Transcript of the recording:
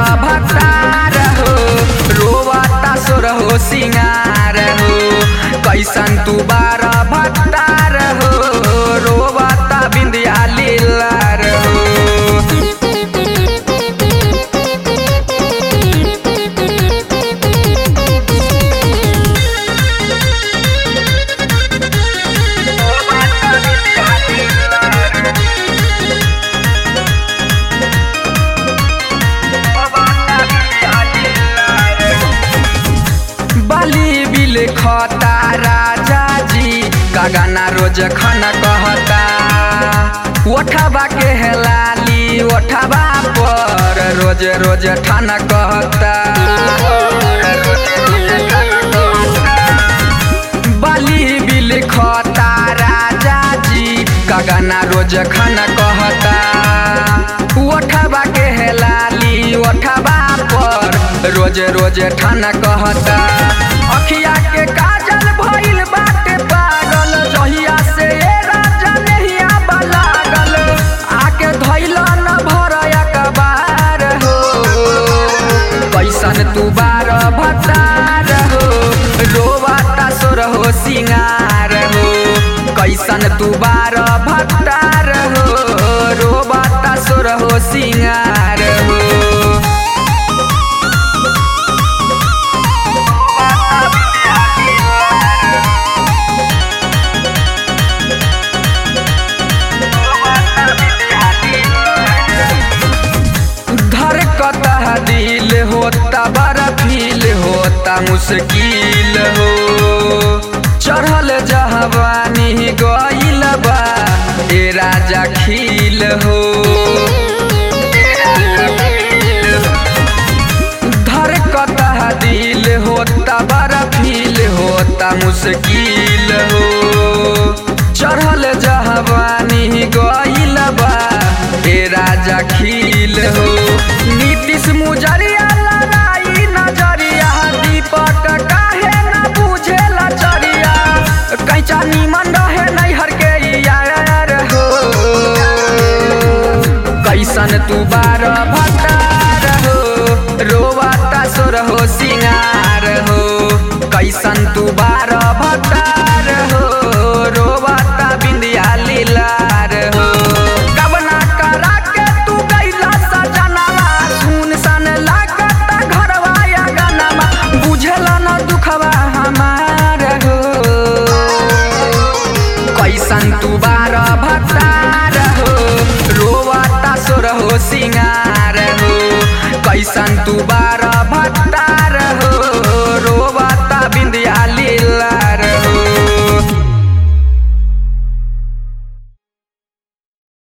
भक्तार हो रोवता सोर हो सिंगार हो कैसन तू बार भक्तार हो रोवता बिंदिया लीलार हो बली बिल खता राजा जी का गाना रोज खाना कहता ओठबा के हेलाली ओठबा पर रोज रोज ठाना कहता बली बिल खता राजा जी का गाना रोज खाना कहता ओठबा के हेलाली ओठबा पर रोज रोज ठाना कहता अखिया के काजल भइल बाटे पागल जहिया से ए राजा नहिया बलागल आके धइल न भरया कबार हो कैसन तू बार भतार हो रोवाता सोर हो सिंगार हो कैसन तू बार भतार हो रोवाता सोर हो सिंगार हो धरकता दिल होता बड़ा फील होता मुश्किल हो चढ़ल जहवानी गइल बा ए राजा खिल हो धरकता दिल होता बड़ा फील होता मुश्किल हो चढ़ल जहवानी गइल बा ए राजा खिल हो नीतीश मुजरिया लड़ाई नजरिया दीपक काहे न बुझेला चरिया कैचा निमन रहे नैहर के यार हो कैसन तू बार भतार हो रोवाता सोर हो सिंगार हो कैसन तू बार भतार हो रोवाता बिंदिया लीलार हो कबना करा के तू गइला सजनवा सुन सन लागता घरवा या गनवा बुझला न दुखवा हमार हो कैसन तू बार भतार हो रोवाता सोर हो सिंगार हो कैसन तू बार